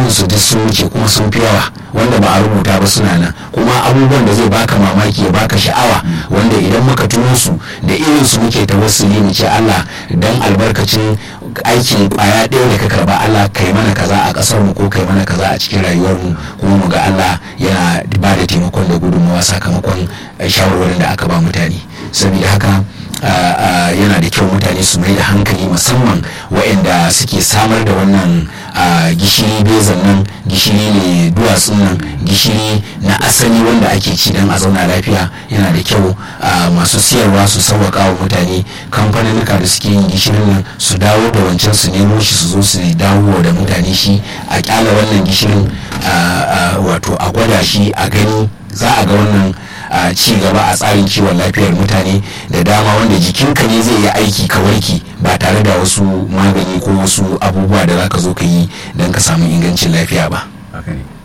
su duk sun wuce kuma sun fi yawa wanda ba a rubuta ba suna nan kuma abubuwan da zai baka mamaki ya baka sha'awa wanda idan muka tuno su da irin su muke tawassuli mu ce Allah dan albarkacin aikin kwaya ɗaya da ka karba Allah kai mana kaza a ƙasar mu ko kai mana kaza a cikin rayuwar mu kuma mu ga Allah yana ba da taimakon da gudunmawa sakamakon shawarwarin da aka ba mutane saboda haka yana da kyau mutane su mai da hankali musamman waɗanda suke samar da wannan gishiri bezan nan gishiri ne duwatsun nan gishiri na asali wanda ake ci don a zauna lafiya yana da kyau masu siyarwa su sauwaƙa wa mutane kamfaninnika da suke yin gishirin nan su dawo da wancan su nemo shi su zo su dawo da mutane shi a kyala wannan gishirin wato a gwada shi a gani za a ga wannan a ci gaba a tsarin kiwon lafiyar mutane da dama wanda jikinka ne zai yi aiki ka warke ba tare da wasu magani ko wasu abubuwa da za ka zo ka yi don ka samu ingancin lafiya ba.